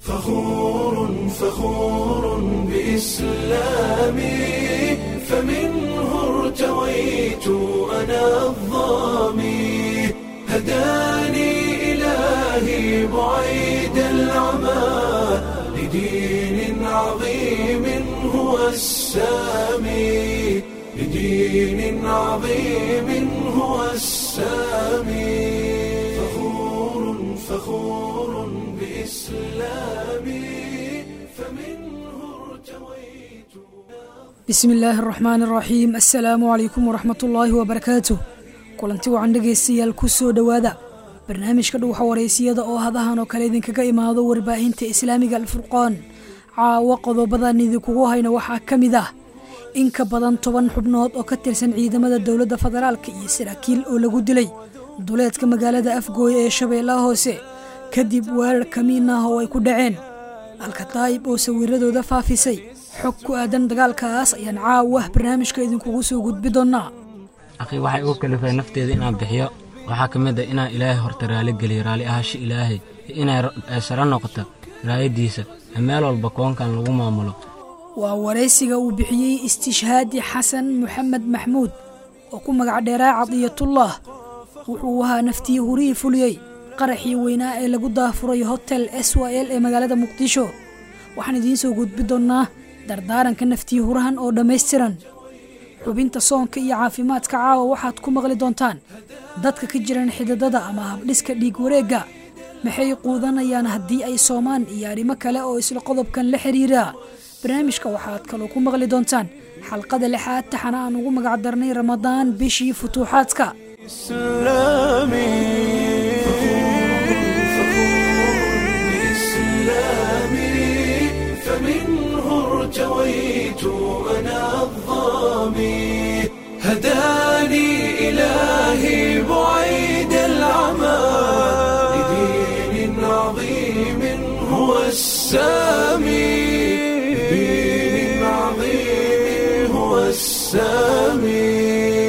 فخور فخور بإسلامي فمنه ارتويت أنا الظامي هداني إلهي بعيد العمى لدين عظيم هو السامي لدين عظيم هو السامي فخور فخور بإسلامي فمنه ارتويت bismi illaahi araxmaan araxiim assalaamu calaykum waraxmat ullaahi wabarakaatuh kulanti wacan dhegaystayaal ku soo dhowaada barnaamijka dhuuxa wareysiyada oo hadahan oo kale idinkaga imaado warbaahinta islaamiga alfurqaan caawo qodobadan idinkugu hayna waxaa ka mid ah in ka badan toban xubnood oo ka tirsan ciidamada dowladda federaalka iyo saraakiil oo lagu dilay duleedka magaalada afgooye ee shabeellaha hoose kadib weerar kamiin ah oo ay ku dhaceen alkataayib oo sawiradooda faafisay xog ku aadan dagaalkaas ayaan caawa barnaamijka idinkugu soo gudbi doonnaa akhi waxay ugu kalifay nafteeda inaan bixiyo waxaa ka mid a inaan ilaahay horta raali geliyo raalli ahaansho ilaahay iyo inay ay saro noqoto raayaddiisa ee meel walba koonkan lagu maamulo waa waraysiga uu bixiyey istishhaadi xasan maxamed maxmuud oo ku magac dheeraa cadiyatullah wuxuu ahaa naftii hurihii fuliyey qaraxii weynaa ee lagu daafuray hotel s y l ee magaalada muqdisho waxaan idiin soo gudbi doonnaa dardaaranka naftii hurahan oo dhammaystiran xubinta soonka iyo caafimaadka caawa waxaad ku maqli doontaan dadka ka jiran xididada ama habdhiska dhiig wareegga maxay quudanayaan haddii ay soomaan iyo arrimo kale oo isla qodobkan la xiriira barnaamijka waxaad kaloo ku maqli doontaan xalqada lixaad taxana aan ugu magac darnay ramadaan bishii futuuxaadka إسلامي فمنه ارتويت أنا الظامي هداني إلهي بعيد العمى لدين عظيم هو السامي لدين عظيم هو السامي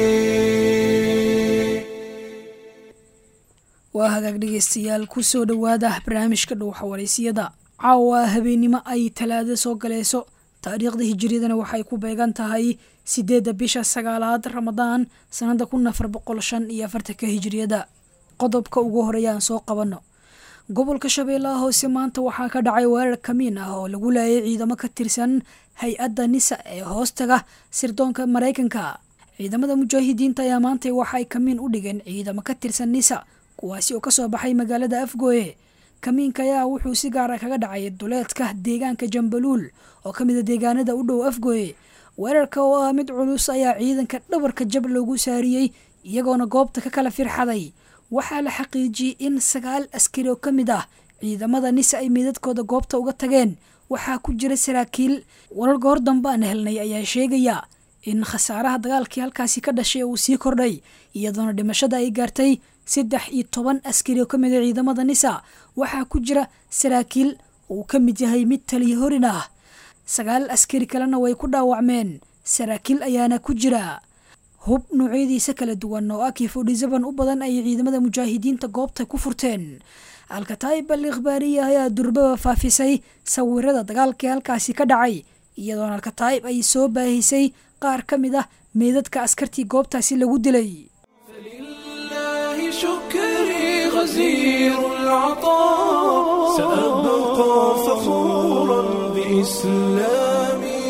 waa hagaag dhegaystayaal ku soo dhowaada barnaamijka dhuuxa wareysiyada caawa habeennimo ay talaado soo galayso taariikhda hijiriyadana waxay ku beegan tahay sideedda bisha sagaalaad ramadaan sannada kun afar boqol shan iyo afartanka hijiriyada qodobka ugu horeeya aan soo qabanno gobolka shabeellaha hoose maanta waxaa ka dhacay weerar kamiin ah oo lagu laayay ciidamo ka tirsan hay-adda nisa ee hoostaga sirdoonka maraykanka ciidamada mujaahidiinta ayaa maanta waxaay kamiin u dhigeen ciidamo ka tirsan nisa kuwaasi oo ka soo baxay magaalada afgooye kamiinka ayaa wuxuu si gaara kaga dhacay duleedka deegaanka jambaluul oo ka mid a deegaanada u dhow afgooye weerarka oo ah mid culus ayaa ciidanka dhabarka jab loogu saariyey iyagoona goobta ka kala firxaday waxaa la xaqiijiyey in sagaal askari oo ka mid ah ciidamada nisa ay meydadkooda goobta uga tageen waxaa ku jira saraakiil warar goor dambe aan helnay ayaa sheegaya in khasaaraha dagaalkii halkaasi ka dhashay uu sii kordhay iyadoona dhimashada ay gaartay saddex iyo toban askari oo ka mid a ciidamada nisa waxaa ku jira saraakiil uu ka mid yahay mid taliya horin ah sagaal askari kalena way ku dhaawacmeen saraakiil ayaana ku jira hub noocyadiisa kala duwan oo ah kifodhisaban u badan ayay ciidamada mujaahidiinta goobta ku furteen alkataayib al ikhbaariya ayaa durbaba faafisay sawirada dagaalkii halkaasi ka dhacay iyadoona alkataayib ay soo baahisay qaar ka mid ah meedadka askartii goobtaasi lagu dilay فلله شكري غزير العطاء سأبقى فخورا بإسلامي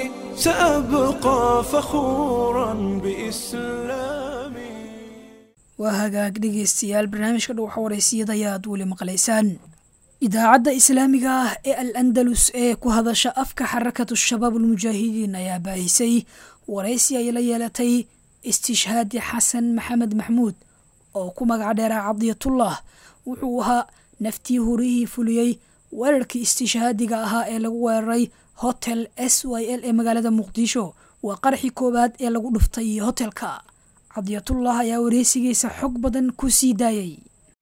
سأبقى فخورا بإسلامي waa hagaag dhegaystayaal barnaamijka dhuuxa wareysiyada ayaad weli maqlaysaan idaacadda islaamiga ah ee al andalus ee ku hadasha afka xarakatu shabaab almujaahidiin ayaa baahisay waraysi ay la yeelatay istishhaadi xasan maxamed maxmuud oo ku magac dheeraa cadiyatullah wuxuu ahaa naftii hurihii fuliyey weerarkii istishhaadiga ahaa ee lagu weeraray hotel s y l ee magaalada muqdisho waa qaraxii koowaad ee lagu dhuftay hotelka cadiyatullah ayaa wareysigiisa xog badan ku sii daayay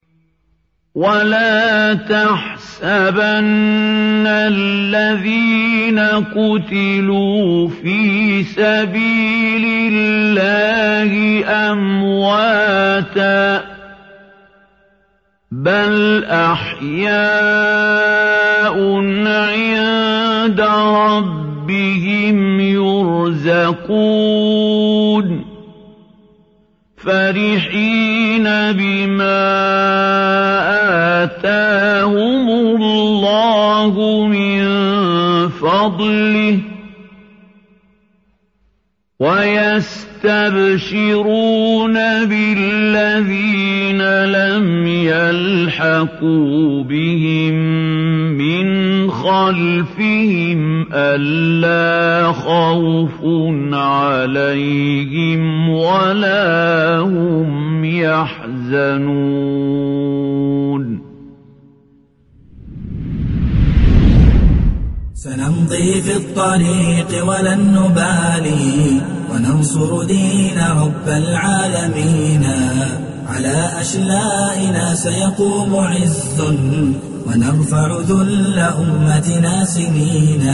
ولا تحسبن الذين قتلوا في سبيل الله أمواتا بل أحياء يتقون فرحين بما آتاهم الله من فضله ويستبشرون بالذين لم يلحقوا بهم من خلفهم ألا خوف عليهم ولا هم يحزنون سنمضي في الطريق ولن نبالي وننصر دين رب العالمين على أشلائنا سيقوم عز ونرفع ذل أمتنا سنينا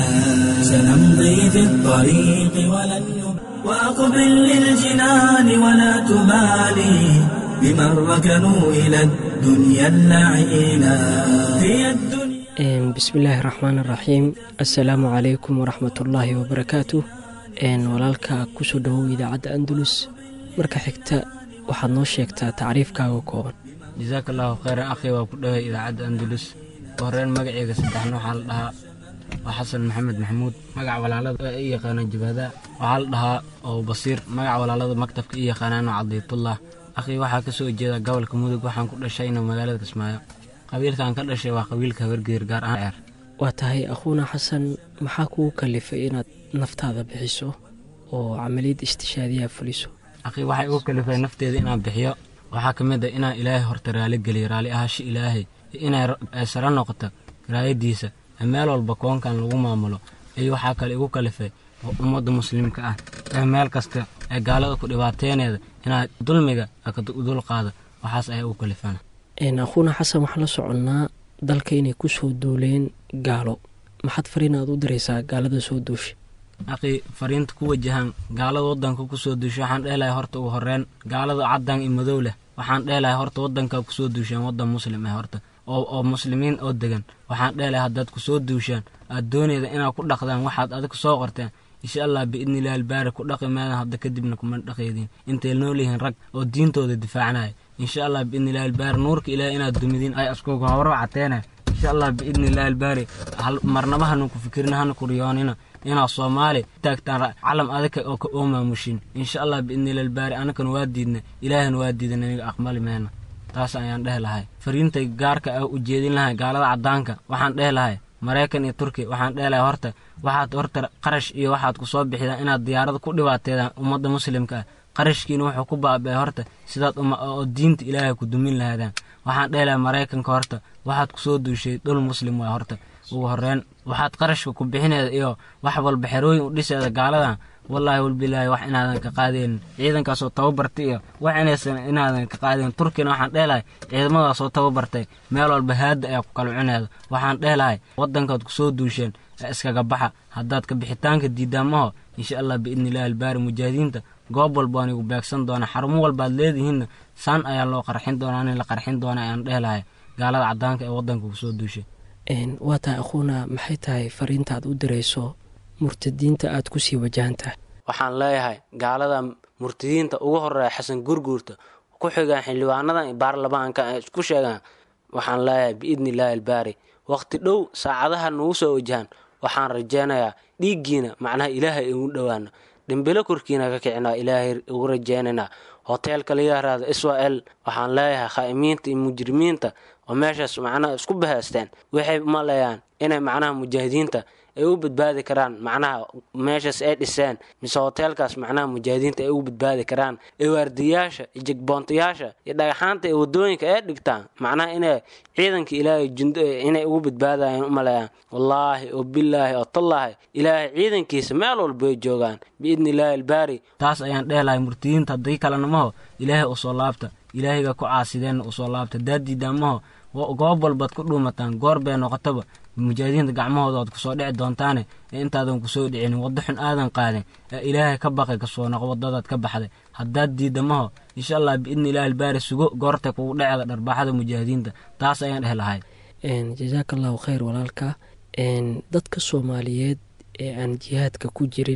سنمضي في الطريق ولن نبالي وأقبل للجنان ولا تبالي بمن ركنوا إلى الدنيا اللعينا هي الدنيا bismillaahi raxmaan raxiim assalaamu calaykum waraxmatullaahi wabarakaatu walaalka kusoo dhawow idaacadda andalus marka xigta waxaad noo sheegtaa tacriifkaaga kooban jasaaka allaahu khayran akhi waa ku dhaway idaacadda andalus horeen magaceyga saddexna waxaa la dhahaa waa xasan maxamed maxamuud magaca walaalada i yaqaana jabaadaa waxaa la dhahaa oo basiir magaca walaalada maktabka i yaqaanaano cadiitullah akhi waxaa ka soo jeeda gobolka mudug waxaan ku dhashayna magaalada kismaayo qabiilkan ka dhashay waa qabiilka habargeer gaar ahaan ceer waa tahay akhuuna xasan maxaa kugu kalifay inaad naftaada bixiso oo camaliyad istishaadiyaa fuliso akhi waxay ugu kalifay nafteeda inaan bixiyo waxaa ka mid a inaan ilaahay horta raali geliyo raalli ahaashi ilaahay iyo inay sara noqoto raayadiisa ee meel walba koonkan lagu maamulo iyo waxaa kale igu kalifay ummadda muslimka ah ee meel kasta ee gaalada ku dhibaateyneeda inaad dulmiga dul qaado waxaas ayaa ugu kalifana akhuuna xasan waxaan la soconnaa dalka inay ku soo duuleen gaalo maxaad fariin aad u diraysaa gaalada soo duusha akhi fariinta ku wajahan gaalada waddanka ku soo duusha waxaan dheelahay horta ugu horreyn gaalada caddan iyo madow leh waxaan dheelahay horta waddankaa ku soo duusheen waddan muslim ah horta oo oo muslimiin oo degan waxaan dheelahay haddaad ku soo duushaan aad doonayda inaad ku dhaqdaan waxaad adig soo qorteen insha allah biidnillahi albaari ku dhaqi maadan hadda kadibna kuma dhaqeydin intay nool yihiin rag oo diintooda difaacanaya insha allah biidnillahi albaari nuurka ilaah inaad dumidiin ay askuga horo cateena insha allah biidnillahi albaari marnaba hanu ku fikirina hana ku riyoonina inaad soomaali taagtaan calam adika oo ka oo maamushin insha allah biidnillahi albaari anakan waa diidna ilaahana waa diidan aniga aqbali meena taas ayaan dhehi lahay fariintay gaarka ah u jeedin lahay gaalada caddaanka waxaan dhehi lahay maraykan iyo turkiya waxaan dheelahay horta waxaad horta qarash iyo waxaad ku soo bixidaan inaad diyaarada ku dhibaateedaan ummadda muslimka ah qarashkiina wuxuu ku baaba'ay horta sidaad oo diinta ilaahay ku dumin lahaadaan waxaan dheelahay maraykanka horta waxaad ku soo duushay dhul muslim waay horta ugu horreyn waxaad qarashka ku bixineeda iyo wax walba xerooyin u dhiseeda gaaladan wallaahi walbilaahi wax inaadan ka qaadeynin ciidankaasoo tababartay iyo wax inaysan inaadan ka qaadeynin turkina waxaan dheelahay ciidamadaasoo tababartay meel walba haadda ayaa ku kala cuneeda waxaan dheelahay waddankaad ku soo duusheen ee iskaga baxa haddaad ka bixitaanka diidaamaho insha allah biidnillahi albaari mujaahidiinta goob walba waan igu beegsan doonaa xarumo walbaad leedihiinna saan ayaa loo qarxin doonaa in la qarxin doona ayaan dheelahay gaalada caddaanka ee waddanka ku soo duushay waa tahay akhuuna maxay tahay fariintaad u dirayso murtadiinta aad ku sii wajahantahay waxaan leeyahay gaalada murtadiinta ugu horeeya xasan gurguurta ku xigaan xildhibaanadan baarlamaanka ay isku sheegaan waxaan leeyahay biidni illaahi albaari wakhti dhow saacadaha nagu soo wajahan waxaan rajaynayaa dhiiggiina macnaha ilaahay igu dhowaano dhimbilo korkiina ka kicinaa ilaahay ugu rajaynaynaa hoteelka la yaraado israel waxaan leeyahay khaa'imiinta iyo mujrimiinta oo meeshaas macnaha isku bahaysteen waxay maleeyaan inay macnaha mujaahidiinta ay u badbaadi karaan macnaha meeshaas ay dhiseen mise hoteelkaas macnaha mujaahidiinta ay ugu badbaadi karaan ee waardiyaasha iyo jegboontayaasha iyo dhagaxaanta ee wadooyinka ay dhigtaan macnaha inay ciidanka ilaahay jundo inay ugu badbaadayaan u maleeyaan wallaahi oo bilaahi oo tallaahi ilaahay ciidankiisa meel walba ay joogaan biidni illaahi albaari taas ayaan dheelahay murtiyiinta haddii kalenamaho ilaahay usoo laabta ilaahayga ku caasideenna usoo laabta daadiidaamaho goob walbaad ku dhuumataan goor bay noqotaba mujaahidiinta gacmahooda oad kusoo dhici doontaane ee intaadan kusoo dhicinin waddo xun aadan qaadin ee ilaahay ka baqay kasoo noqo waddadaad ka baxday haddaad diidamaho insha allah biidni ilaahi albaari sugo goortay kugu dhecda dharbaaxada mujaahidiinta taas ayaan dheh lahay jasaaka allahu khayr walaalka dadka soomaaliyeed ee aan jihaadka ku jirin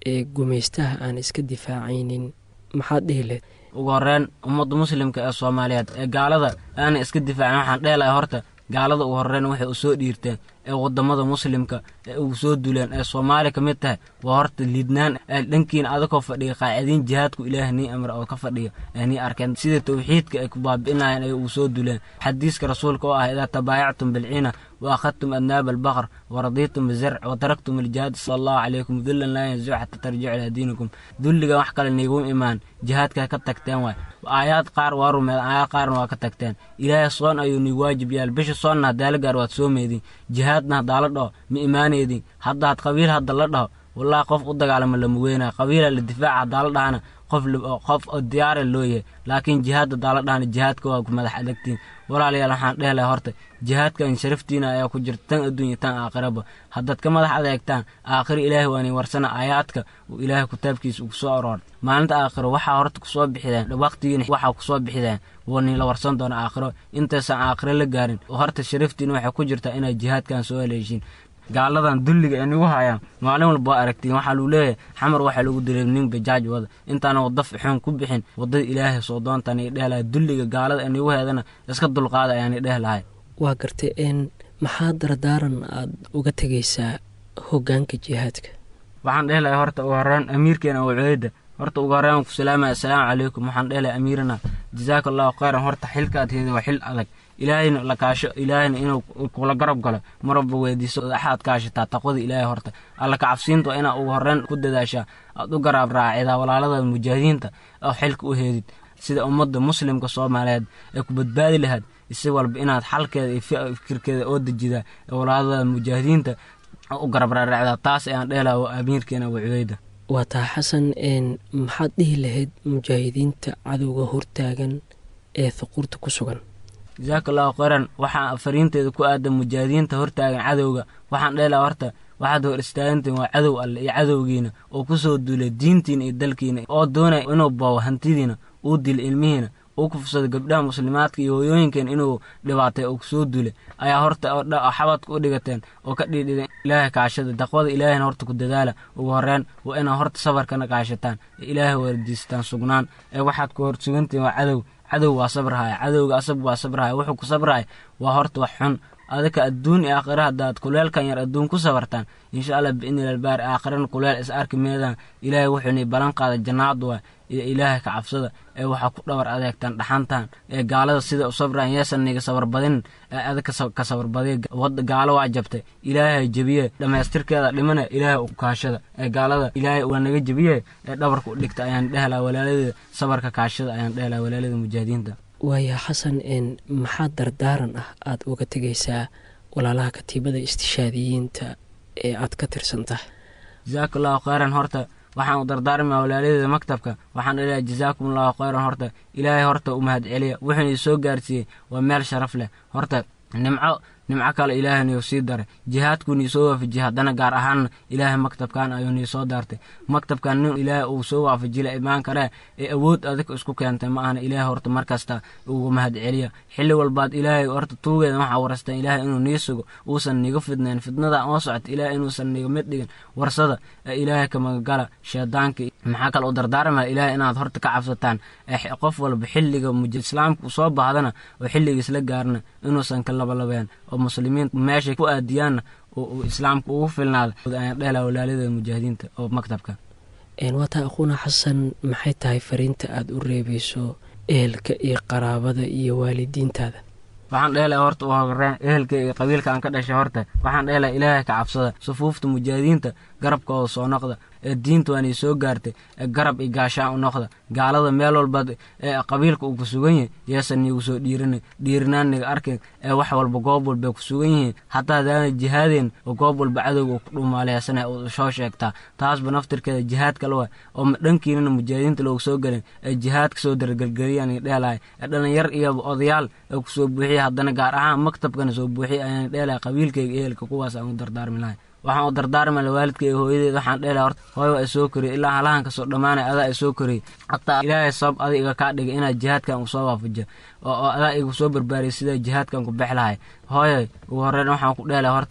ee gumaystaha aan iska difaacaynin maxaad dhihi lehed ugu horreyn ummadda muslimka ee soomaaliyeed ee gaalada aanay iska difaacin waxaan dheelahay horta gaalada ugu horreyn waxay u soo dhiirteen ee waddamada muslimka ee ugu soo duleen ee soomaaliya ka mid tahay waa horta liidnaan ee dhankiina adakoo fadhiya qaacidiin jihaadku ilaah nii amra oo ka fadhiya ee nii arkeen sida tawxiidka ay ku baabi'inayeen ay ugu soo duleen xadiiska rasuulka oo ah idaa tabaayactum bilciina wa akhadtum adnaaba albaqr wa radiitum bizarc wa taraktum aljihaad sala allahu calaykum dullan laa yanzicu xata tarjicu ilaa diinikum dulliga wax kale niiguma imaan jihaadkaa ka tagteen waay aayaad qaar waa rumeed aayaad qaarna waa ka tagteen ilaahay soon ayuu nii waajib yaal bisha soonna haddaa la gaar waad soomeydin jihaadna haddaa la dhaho ma imaaneydin haddaad qabiil hadda la dhaho wallahi qof u dagaalama lama weynaa qabiila la difaaca haddaa la dhahana qof qof oo diyaara loo yahay laakiin jihaad haddaa la dhahana jihaadka waa ku madax adagtiin walaalayaal waxaan dhehlahay horta jihaadkan sharaftiina ayaa ku jirta tan adduunya tan aakhiraba haddaad ka madax adeegtaan aakhiro ilaahay waa nii warsana aayaadka uu ilaahay kitaabkiisa ugu soo aroor maalinta aakhiro waxaa horta kusoo bixideen waqtigiina waxaa kusoo bixideen waa nii la warsan doona aakhiro intaysan aakhiro la gaarin horta sharaftiina waxay ku jirtaa inaad jihaadkan soo haleeshiin gaaladan dulliga ee nagu hayaan maalin walba waa aragtiin waxaa luu leeyahay xamar waxaa lagu dilay nin bajaaj wada intaana wadda fixoon ku bixin waddada ilaahay soo doontaan i dheh lahay dulliga gaalada ee nagu heedana iska dulqaada ayaan i dheh lahay waa gartay n maxaa dardaaran aad uga tegaysaa hoggaanka jihaadka waxaan dheh lahay horta ugu horreyn amiirkeena wacueyda horta ugu horreyn ku salaamaya assalaamu calaykum waxaan dheh lahay amiirana jazaaka allahu khayran horta xilkaad heeda waa xil adag ilaahayna la kaasho ilaahayna inuu kula garab galo marwalba weydiiso axaad kaashataa taqwada ilaahay horta alla kacabsiinta waa inaa ugu horreyn ku dadaashaa aad u garaab raacidaa walaalada mujaahidiinta oo xilka u heedid sida ummadda muslimka soomaaliyeed ee ku badbaadi lahayd isi walba inaad xalkeeda iyo fikirkeeda oo dejidaa ee walaalada mujaahidiinta u garab raaracdaa taas ayaan dheelaha waa amiirkeena wacudeyda waa taa xasan maxaad dhihi lahayd mujaahidiinta cadowga hortaagan ee thuquurta ku sugan jasaaka allahu khayran waxaa fariinteeda ku aadan mujaahidiinta hortaagan cadowga waxaan dheelaha horta waxaad hor istaagantiin waa cadow alle iyo cadowgiina oo ku soo duulay diintiina iyo dalkiina oo doonaya inuu boobo hantidiina uu dilo ilmihiina uu kufsado gabdhaha muslimaadka iyo hooyooyinkeena inuu dhibaatay oo kusoo duulay ayaa horta xabadka u dhigateen oo ka dhiidhideen ilaahay kaashada daqwada ilaahayna horta ku dadaala ugu horreyn waa inaad horta safarkana kaashataan ee ilaahay wardiistaan sugnaan ee waxaad ku hor sugantihin waa cadow cadow waa sabrahaya cadowga asab waa sabrahaya wuxuu ku sabrahaya waa horta wax xun adaka adduun iyo aakhira haddaad kuleelkan yar adduun ku sabartaan insha allah biidni albaari aakhirana kuleel is arki meedaan ilaahay wuxuu nii ballan qaada jannaad waa iyo ilaahay ka cabsada ee waxaa ku dhabar adeegtaan dhaxantaan ee gaalada sida u sabraan yeesan niga sabar badinin ee adaka ka sabar badiya wadda gaalo waa jabtay ilaahay jebiye dhammaystirkeeda dhimana ilaahay u kaashada ee gaalada ilaahay waa naga jebiye ee dhabarka u dhigta ayaan dhehlaha walaaladeeda sabarka kaashada ayaan dhehlaha walaalada mujaahidiinta waaya xasan n maxaa dardaaran ah aada uga tegaysaa walaalaha katiibada istishaadiyiinta ee aad ka tirsan tahay jasaaka allahu khayran horta waxaan u dardaarmayaa walaaladeeda maktabka waxaan dhelayaa jazaakum allahu khayran horta ilaahay horta u mahad celiya wuxuuna isoo gaarsiiyey waa meel sharaf leh horta nimco nimco kale ilaahay niu sii daray jihaadkuu nii soo waafajiyey haddana gaar ahaanna ilaahay maktabkan ayuu nii soo daartay maktabkan nin ilaahay uu soo waafajila imaan karee ee awood adig isku keentay ma ahna ilaahay horta markasta ugu mahad celiya xilli walbaad ilaahay horta tuugeeda waxaa warastaan ilaahay inuu nii sugo uusan niga fidnayn fidnada oo socota ilaahay inuusan niga mid dhigin warsada ee ilaahay ka magagala sheedaanka maxaa kale u dardaarmaya ilaahay inaad horta ka cabsataan ee qof walba xilliga islaamka soo baahdana oo xilligiis la gaarna inuusan ka labalabeen oo muslimiin meeshay ku aadiyaanna uu islaamka ugu filnaada ayaan dhehla walaalada mujaahidiinta oo maktabka waataa aquuna xasan maxay tahay fariinta aada u reebayso ehelka iyo qaraabada iyo waalidiintaada waxaan dheelahay horta u horeen ehelka iyo qabiilka aan ka dhashay horta waxaan dheelahay ilaahay ka cabsada sufuufta mujaahidiinta garabkooda soo noqda ee diinta waanay soo gaartay ee garab iyo gaashaan u noqda gaalada meel walbaad ee qabiilka uu ku sugan yahay yeesan niigu soo dhiirin dhiirinaan niga arkin ee wax walba goob walbay ku sugan yihiin hataa hadaana jihaadeen oo goob walba cadowga uu ku dhuumaaleysana uu soo sheegtaa taasba naftirkeeda jihaad kale waa oo dhankiinana mujaahidiinta loogu soo gelin ee jihaadka soo dargelgeliyaan dheelahay ee dhalinyar iyo odayaal ee kusoo buuxiya haddana gaar ahaan maktabkana soo buuxiya ayaan dheelahay qabiilkayga ehelka kuwaas aan u dardaarmi lahay waxaan u dardaarmala waalidka iyo hooyadeed waxaan dheelahay horta hooyo waa isoo koriyay ilaa halahan kasoo dhammaanay adaa isoo koriyay hataa ilaahay sabab adi iga kaa dhigay inaad jihaadkan u soo waafajiyo oo adaa igu soo barbaariyay sidaa jihaadkan ku bex lahay hooyoy ugu horreyn waxaan ku dheelahay horta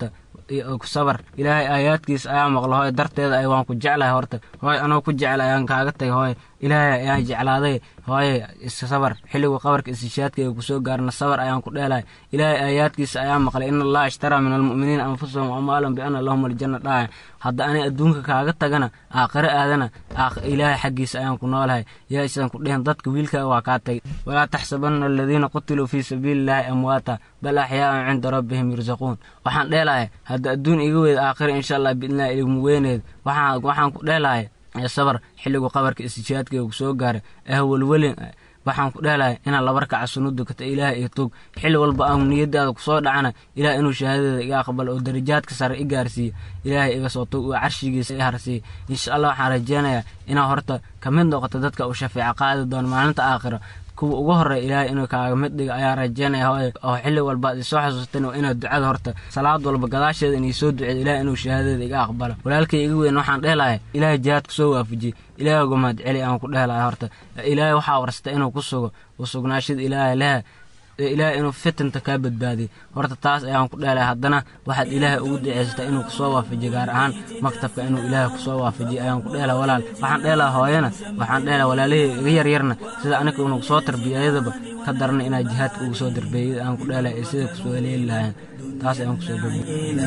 iyo ku sabar ilaahay aayaadkiisa ayaa maqla hooy darteeda ay waan ku jeclahay horta hooy anoo ku jecla ayaan kaaga tagay hooy ilaahay ayaan jeclaaday hooye iska sabar xilligu qabarka istishaadka ee kusoo gaarna sabar ayaan ku dheelahay ilaahay aayaadkiisa ayaa maqlay in allaha ishtaraa min almu'miniina anfusahum amwaalan biana lahum aljanna dhaaya hadda ani adduunka kaaga tagana aakhire aadana ilaahay xaggiisa ayaan ku noolahay yaa isan ku dhehen dadka wiilkaa waa kaa tagay walaa taxsabanna aladiina qutiluu fii sabiili illaahi amwaata bal axyaa'un cinda rabbihim yursaquun waxaan dheelahay hadda adduun iga weyd aakhire insha allah biidnillahi igmu weyneed waxaan waxaan ku dheelahay sabar xilligu qabarka istijaadka uu soo gaaray ah welwelin waxaan ku dheelahay inaan laba rakaca sunno dukata ilaahay iyo tog xilli walba aan niyadaada kusoo dhacana ilaah inuu shahaadadeeda iga aqbalo oo darajaadka sare i gaarsiiyo ilaahay iga soo tog oo carshigiisa i harsiiyo insha allah waxaan rajeynayaa inaa horta ka mid noqoto dadka uu shafeeco qaadi doono maalinta aakhiro kuwa ugu horeya ilaahay inuu kaaga mid dhiga ayaa rajeynaya hooye oo xilli walba ad isoo xasuustan waa inaad ducada horta salaad walba gadaasheeda inay soo duceed ilahay inuu shahaadadeeda iga aqbalo walaalkay iga weyn waxaan dheelahay ilaahay jihaad kusoo waafajiyey ilaahay uga mahad celi aan ku dheelahay horta ilaahay waxaa warsata inuu ku sugo u sugnaashada ilaahay lehe ilaahay inuu fitanta kaa badbaadiy horta taas ayaan ku dheelay haddana waxaad ilaahay ugu duceysataa inuu kusoo waafajiyo gaar ahaan maktabka inuu ilaahay kusoo waafajiyo ayaan ku dheelaa walaal waxaan dheelaa hooyana waxaan dheelaa walaalihii iga yaryarna sida aniga inuu kusoo tarbiyayadaba ka darna inaa jihaadka ugu soo darbeeyay aan ku dheelay ee sida kusoo heleeli lahayn taas ayaan kusoo gabay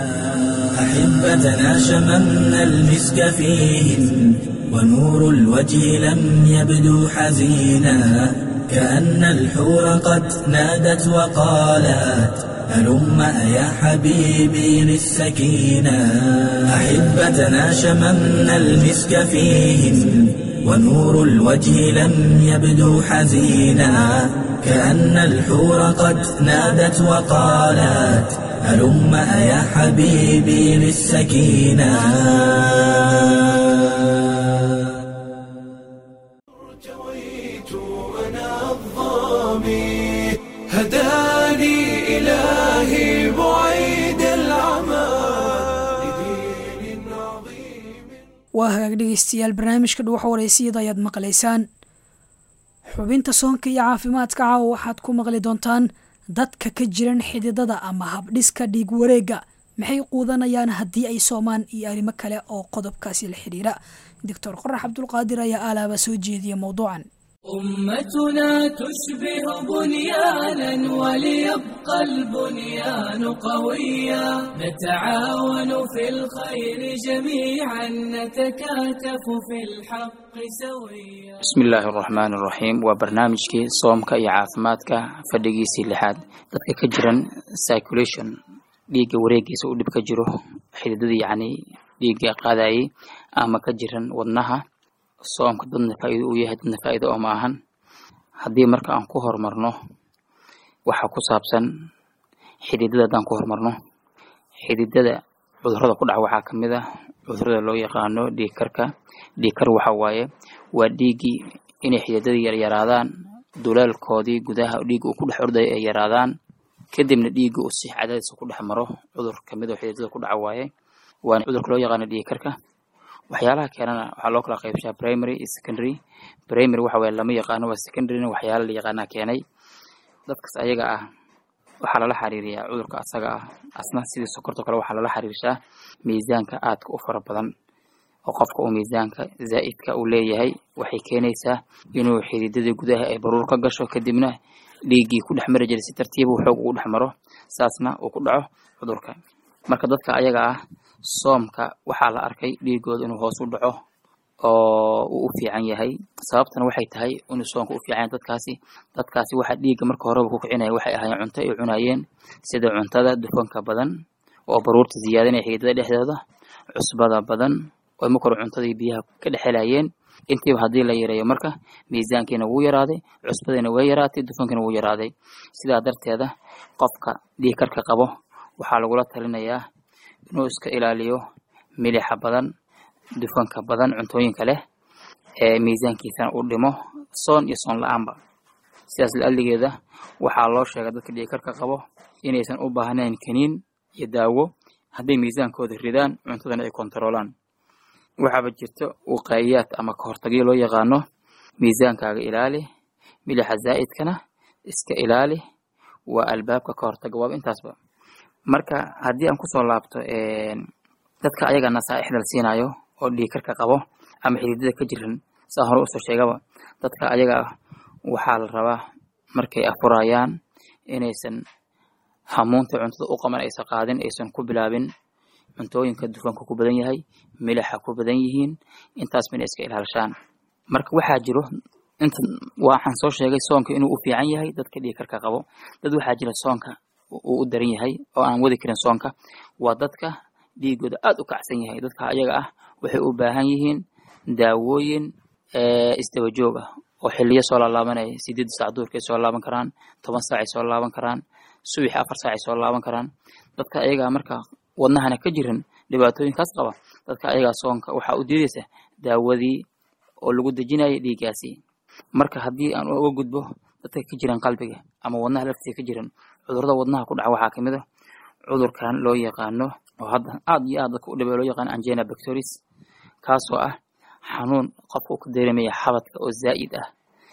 أحبتنا شممنا المسك فيهن ونور الوجه لم يبدو حزينا كأن الحور قد نادت وقالت هلم يا حبيبي للسكينة أحبتنا شممنا المسك فيهن ونور الوجه لم يبدو حزينا كأن الحور قد نادت وقالت هلم يا حبيبي للسكينة ارتويت أنا الظامي هداني إلهي بعيد العمى لدين عظيم waa hagaag dhegeystayaal barnaamijka dhuwaxa wareysiyada ayaad maqlaysaan xubinta soonka iyo caafimaadka caawa waxaad ku maqli doontaan dadka ka jiran xididada ama habdhiska dhiig wareega maxay quudanayaan haddii ay soomaan iyo arrimo kale oo qodobkaasi la xidhiira doctor qorax cabdulqaadir ayaa aalaaba soo jeediya mowduucan أمتنا تشبه بنيانا وليبقى البنيان قويا نتعاون في الخير جميعا نتكاتف في الحق سويا bismi illaahi araxmaan araxiim waa barnaamijkii soomka iyo caafimaadka fadhigiisii lixaad dadka ka jiran circulation dhiigga wareegiisa uu dhib ka jiro xididadii yacni dhiigga qaadayay ama ka jiran wadnaha soomka dadna faa'iido uu yahay dadna faa'iido oo ma ahan haddii marka aan ku horumarno waxa ku saabsan xididada haddaan ku horumarno xididada cudurrada ku dhaca waxaa ka mid ah cudurrada loo yaqaano dhiig karka dhiig kar waxa waaye waa dhiiggii inay xididadii yaryaraadaan dulaalkoodii gudaha dhiigga uu ku dhex ordaya ay yaraadaan kadibna dhiigga uu si cadaadisa ku dhex maro cudur kamid oo xididada ku dhaca waaye waana cudurka loo yaqaano dhiig karka waxyaalaha keenana waxaa loo kala qaybshaa primary iyo secondary primary waxa waaye lama yaqaano waa secondaryna waxyaala la yaqaanaa keenay dadkas ayaga ah waxaa lala xiriiriyaa cudurka asaga ah asna sidii sokorto kale waxaa lala xiriirshaa miisaanka aadka u fara badan oo qofka uu miisaanka zaa'idka uu leeyahay waxay keenaysaa inuu xididadii gudaha ay baruur ka gasho kadibna dhiiggii ku dhex mari jiray si tartiiba uu xoog ugu dhex maro saasna uu ku dhaco cudurka marka dadka ayaga ah soomka waxaa la arkay dhiigooda inuu hoos u dhaco oo uu u fiican yahay sababtana waxay tahay inuu soonka u fiican yahay dadkaasi dadkaasi waxa dhiigga marka horeba ku kicinaya waxay ahaayeen cunto ay cunayeen sida cuntada dufanka badan oo baruurta ziyaadanaya xididada dhexdooda cusbada badan oo marka hore cuntadii biyaha ka dhex helayeen intiiba haddii la yareeyo marka miisaankiina wuu yaraaday cusbadiina way yaraatay dufankiina wuu yaraaday sidaa darteeda qofka dhiig karka qabo waxaa lagula talinayaa inuu iska ilaaliyo milixa badan dufanka badan cuntooyinka leh ee miisaankiisana uu dhimo soon iyo soon la-aanba sidaas la-aligeeda waxaa loo sheegay dadka dhiig karka qabo inaysan u baahnayn kaniin iyo daawo hadday miisaankooda ridaan cuntadana ay kontaroolaan waxaaba jirto wuqaa'iyaad ama kahortagyo loo yaqaano miisaankaaga ilaali milixa zaa'idkana iska ilaali waa albaabka kahortaga waaba intaasba marka haddii aan kusoo laabto dadka ayaga nasaaixda la siinayo oo dhiigkarka qabo ama xididada ka jiran saa hore usoo sheegaba dadka ayaga ah waxaa la rabaa markay afurayaan inaysan hamuunta cuntada u qaban aysan qaadin aysan ku bilaabin cuntooyinka dufanka ku badan yahay milixa ku badan yihiin intaas mina iska ilaalshaan marka waxaa jiro inta waxaan soo sheegay soonka inuu u fiican yahay dadka dhiigkarka qabo dad waxaa jira soonka uu u daran yahay oo aan wadi karin soonka waa dadka dhiigooda aad u kacsan yahay dadka ayaga ah waxay u baahan yihiin daawooyin isdaba joog ah oo xiliyo soo laalaabanaya sideed saac duurkay soo laaban karaan toban saacay soo laaban karaan subaxi afar saacay soo laaban karaan dadka ayagaa marka wadnahana ka jiran dhibaatooyinkaas qaba dadka ayagaa soonka waxaa u diidaysa daawadii oo lagu dejinaya dhiiggaasi marka haddii aan uga gudbo dadka ka jiran qalbiga ama wadnaha laftiisa ka jiran cudurada wadnaha ku dhaca waxaa kamid a cudurkan loo yaqaano oo hadda aad iyo aad dadka u dhibay loo yaqaano angina bacteris kaasoo ah xanuun qofka uu ka dareemaya xabadka oo zaa'id ah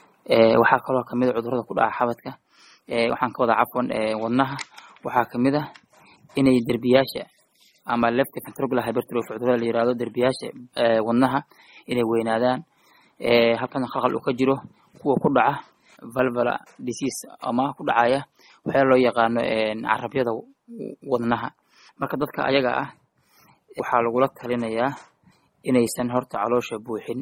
waxaa kaloo kamid a cudurada ku dhaca xabadka waxaan ka wadaa cafwan wadnaha waxaa kamid ah inay derbiyaasha ama left ventricular hypertrophy cudurada la yirahdo derbiyaasha wadnaha inay weynaadaan halkana khalkhal uu ka jiro kuwa ku dhaca valvala disease ama ku dhacaya waxyaa loo yaqaano carabyada wadnaha marka dadka ayaga ah waxaa lagula talinayaa inaysan horta caloosha buuxin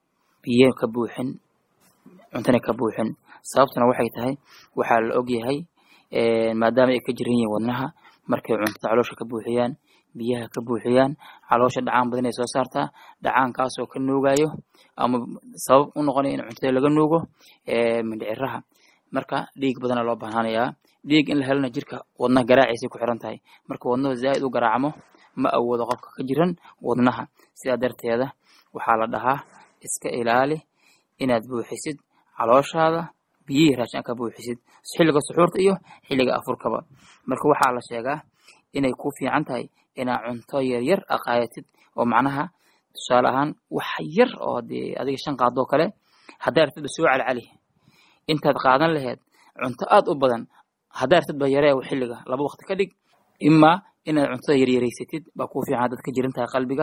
biyo ka buuxin cuntana ka buuxin sababtuna waxay tahay waxaa la ogyahay maadaama ay ka jiran yihiin wadnaha markay cuntada caloosha ka buuxiyaan biyaha ka buuxiyaan caloosha dhacaan badan ay soo saartaa dhacaankaasoo ka nuugayo ama sabab u noqonaya in cuntada laga nuugo mindhiciraha marka dhiig badana loo baahanayaa dhiig in la helana jirka wadnaha garaaciisay ku xiran tahay marka wadnahu zaa'id u garaacmo ma awoodo qofka ka jiran wadnaha sidaa darteeda waxaa la dhahaa iska ilaali inaad buuxisid calooshaada biyihii raashin ka buuxisid xilliga suxuurta iyo xilliga afurkaba marka waxaa la sheegaa inay ku fiican tahay inaad cunto yaryar aqaayatid oo macnaha tusaale ahaan wax yar oo dee adiga shan qaadoo kale haddaa ratidba soo calcali intaad qaadan laheyd cunto aad u badan haddaa ratidba yaree xilliga laba waqti ka dhig imaa inaad cuntada yaryareysatid baa kuu fiican dad ka jiran tahay qalbiga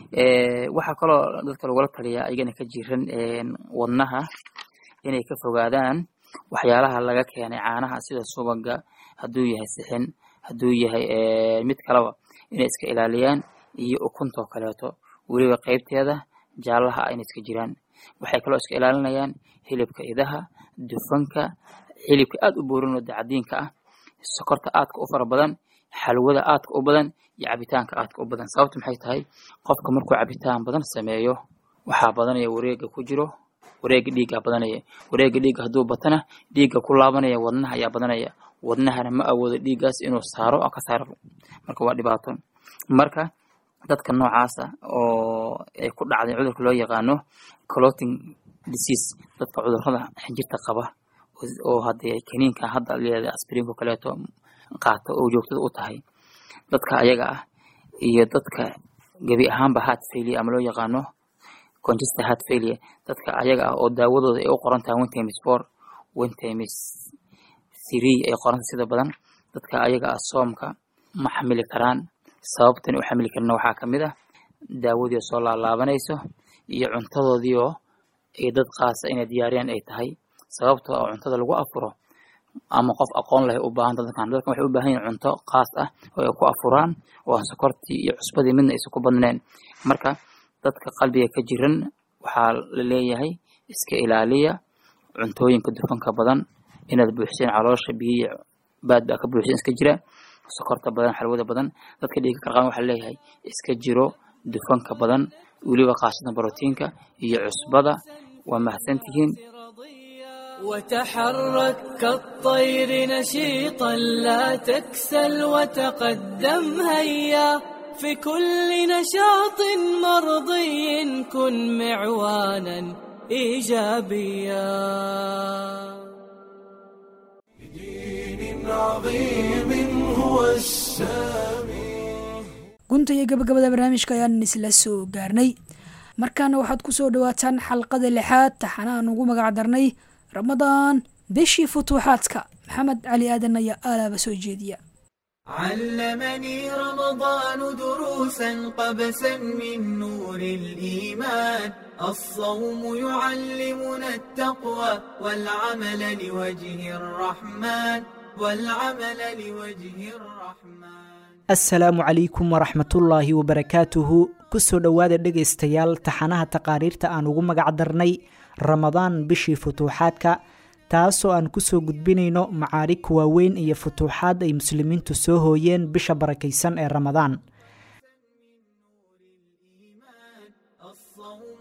waxaa kaloo dadka lagula taliyaa ayagana ka jiran wadnaha inay ka fogaadaan waxyaalaha laga keenay caanaha sida subaga hadduu yahay sixin hadduu yahay mid kaleba inay iska ilaaliyaan iyo ukuntoo kaleeto weliba qeybteeda jaallaha ah inay iska jiraan waxay kaloo iska ilaalinayaan hilibka idaha dufanka hilibka aad u boorin oo dacadiinka ah sokorta aadka u fara badan xalwada aadka u badan iyo cabitaanka aadka u badan sababta maxay tahay qofka markuu cabitaan badan sameeyo waxaa badanaya wareega ku jiro wareega dhiiggaa badanaya wareega dhiigga hadduu batana dhiigga ku laabanaya wadnaha ayaa badanaya wadnahana ma awoodo dhiiggaas inuu saaro oo ka saaro marka waa dhibaato marka dadka noocaasa oo ay ku dhacday cudurka loo yaqaano cloting disease dadka cudurrada xinjirta qaba oo haddee kaniinka hadda leedahay aspiriinko kaleeto qaata oo joogtada u tahay dadka ayaga ah iyo dadka gebi ahaanba heart failure ama loo yaqaano congested heart failure dadka ayaga ah oo daawadooda ay u qoran tahay one times four one times three ay qoranta sida badan dadka ayaga ah soomka ma xamili karaan sababtan u xamili karina waxaa kamid ah daawadii oo soo laalaabanayso iyo cuntadoodii oo ay dad qaasa inay diyaariyaan ay tahay sababtoo oo cuntada lagu afuro ama qof aqoon leh u baahan dadkan dadkan waxay u baahan yihin cunto qaas ah oo ay ku afuraan oo aan sokortii iyo cusbadii midna aysan ku badnayn marka dadka qalbiga ka jiran waxaa la leeyahay iska ilaaliya cuntooyinka dufanka badan inaad buuxiseen caloosha biyihi baad baa ka buuxiseen iska jira sokorta badan xalwada badan dadka dhiiga karqaan waxaa leeyahay iska jiro dufanka badan weliba qaasatan brotiinka iyo cusbada waa mahadsantihiin وتحرك كالطير نشيطا لا تكسل وتقدم هيا في كل نشاط مرضي كن معوانا ايجابيا بدين عظيم هو السامي gunta iyo gabagabada barnaamijka ayaan isla soo gaarnay markaana waxaad ku soo dhawaataan xalqada lixaad taxana aan ugu magac darnay ramadaan bishii futuuxaadka maxamed cali aadan ayaa aalaaba soo jeediya علمني رمضان دروسا قبسا من نور الإيمان الصوم يعلمنا التقوى والعمل لوجه الرحمن والعمل لوجه الرحمن asalaamu calaykum waraxmatullaahi wabarakaatuhu kusoo dhowaada dhegaystayaal taxanaha taqaariirta aan ugu magac darnay ramadaan bishii futuuxaadka taasoo aan kusoo gudbinayno macaarigka waaweyn iyo futuuxaad ay muslimiintu soo hooyeen bisha barakaysan ee ramadaan الصوم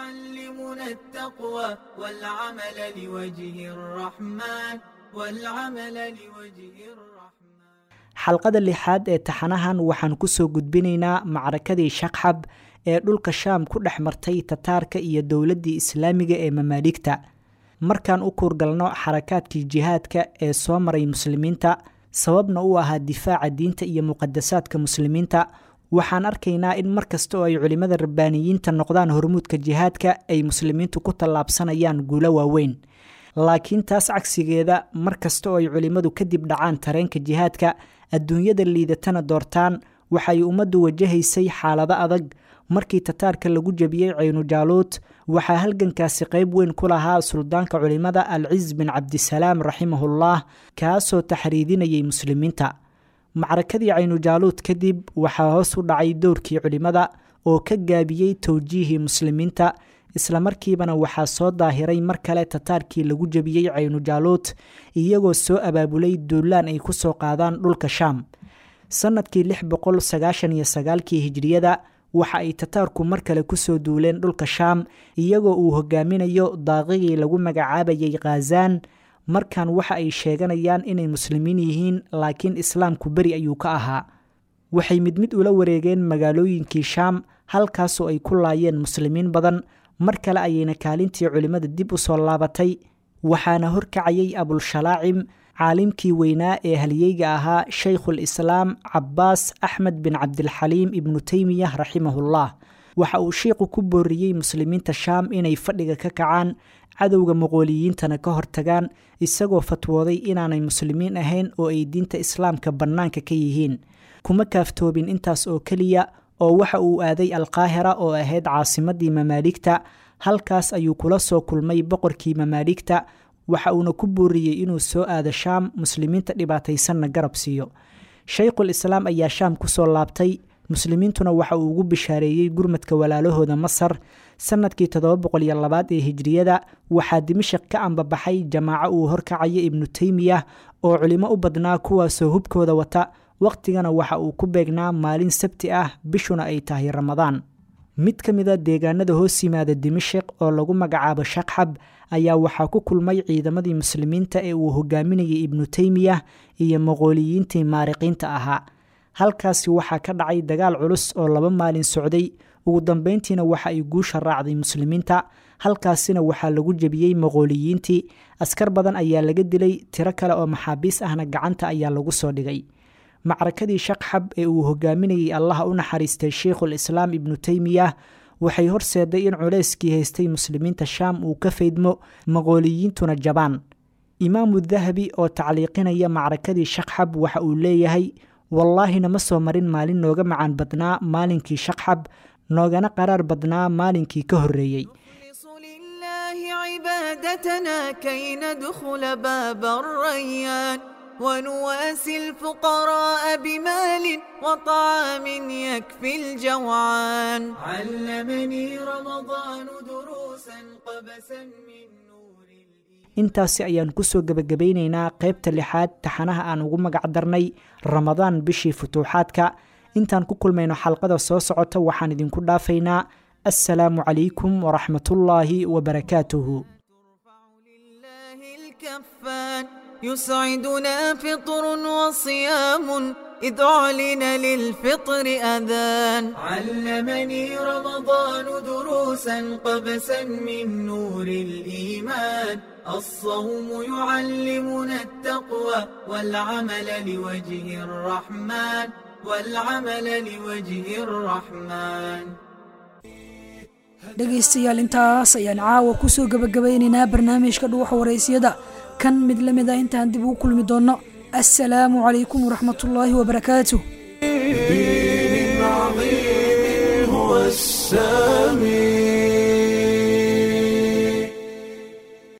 يعلمنا التقوى والعمل لوجه الرحمن والعمل لوجه الرحمن xalqada lixaad ee taxanahan waxaan kusoo gudbinaynaa macrakadii shaqxab ee dhulka shaam ku dhex martay tataarka iyo dowladdii islaamiga ee mamaaligta markaan u kuurgalno xarakaadkii jihaadka ee soo maray muslimiinta sababna u ahaa difaaca diinta iyo muqadasaadka muslimiinta waxaan arkaynaa in mar kasta oo ay culimmada rabbaaniyiinta noqdaan hormuudka jihaadka ay muslimiintu ku tallaabsanayaan guulo waaweyn laakiin taas cagsigeeda mar kasta oo ay culimmadu kadib dhacaan tareenka jihaadka adduunyada liidatana doortaan waxay ummaddu wajahaysay xaalado adag markii tataarka lagu jebiyey caynu-jaaluud waxaa halgankaasi qayb weyn ku lahaa suldaanka culimmada alciz bin cabdisalaam raximahullah kaasoo taxriidinayay muslimiinta macrakadii caynu-jaaluud kadib waxaa hoos u dhacay dowrkii culimmada oo ka gaabiyey towjiihii muslimiinta islamarkiibana waxaa soo daahiray mar kale tataarkii lagu jebiyey caynu-jaaluud iyagoo soo abaabulay duulaan ay ku soo qaadaan dhulka shaam sannadkii lix boqol sagaashan iyo sagaalkii hijriyada waxa ay tataarku mar kale kusoo duuleen dhulka shaam iyagoo uu hogaaminayo daaqigii lagu magacaabayay khazaan markan waxa ay sheeganayaan inay muslimiin yihiin laakiin islaamku beri ayuu ka ahaa waxay mid mid ula wareegeen magaalooyinkii shaam halkaasoo ay ku laayeen muslimiin badan mar kale ayayna kaalintii culimmada dib u soo laabatay waxaana horkacayay abulshalaacim caalimkii weynaa ee halyeyga ahaa shaykhul islaam cabbaas axmed bin cabdilxaliim ibnu teymiyah raximahullah waxa uu shiiqu ku booriyey muslimiinta shaam inay fadhiga ka kacaan cadowga muqooliyiintana ka hortagaan isagoo fatwooday inaanay muslimiin ahayn oo ay diinta islaamka bannaanka ka yihiin kuma kaaftoobin intaas oo keliya oo waxa uu aaday alqaahira oo ahayd caasimadii mamaaligta halkaas ayuu kula soo kulmay boqorkii mamaaligta waxa uuna ku booriyey inuu soo aado shaam muslimiinta dhibaataysanna garab siiyo shaykhul islaam ayaa shaam kusoo laabtay muslimiintuna waxa uu ugu bishaareeyey gurmadka walaalahooda masar sannadkii toddoba boqol iyo labaad ee hijriyada waxaa dimashik ka ambabaxay jamaaco uu horkacayo ibnu teymiyah oo culimo u badnaa kuwaasoo hubkooda wata wakhtigana waxa uu ku beegnaa maalin sabti ah bishuna ay tahay ramadaan mid ka mida deegaanada hoos yimaada dimashik oo lagu magacaabo shaqxab ayaa waxaa ku kulmay ciidamadii muslimiinta ee uu hogaaminayay ibnu teymiyah iyo maqooliyiintii maariqiinta ahaa halkaasi waxaa ka dhacay dagaal culus oo laba maalin socday ugu dambeyntiina waxa ay guusha raacday muslimiinta halkaasina waxaa lagu jebiyey maqooliyiintii askar badan ayaa laga dilay tiro kale oo maxaabiis ahna gacanta ayaa lagu soo dhigay macrakadii shaqxab ee uu hogaaminayay allaha u naxariistay sheikhul islaam ibnu teymiyah waxay horseeday in culeyskii haystay muslimiinta shaam uu ka faydmo maqooliyiintuna jabaan imaamu dahabi oo tacliiqinaya macrakadii shaqxab waxa uu leeyahay wallaahina ma soo marin maalin nooga macaan badnaa maalinkii shaqxab noogana qaraar badnaa maalinkii ka horreeyey عبادتنا كي ندخل باب الريان ونواسي الفقراء بمال وطعام يكفي الجوعان علمني رمضان دروسا قبسا من نور intaasi ayaan kusoo gebagabaynaynaa qaybta lixaad taxanaha aan ugu magac darnay ramadaan bishii futuuxaadka intaan ku kulmayno xalqada soo socota waxaan idinku dhaafaynaa assalaamu calaykum waraxmatullaahi wabarakaatuhu الكفان يسعدنا فطر وصيام إذ أعلن للفطر أذان علمني رمضان دروسا قبسا من نور الإيمان الصوم يعلمنا التقوى والعمل لوجه الرحمن والعمل لوجه الرحمن dhegaystayaal intaas ayaan caawa kusoo gebagabaynaynaa barnaamijka dhuuxa waraysyada kan mid la mid a intaan dib ugu kulmi doonno assalaamu calaykum waraxmat ullaahi wabarakaatuh دين عظيم هو السامي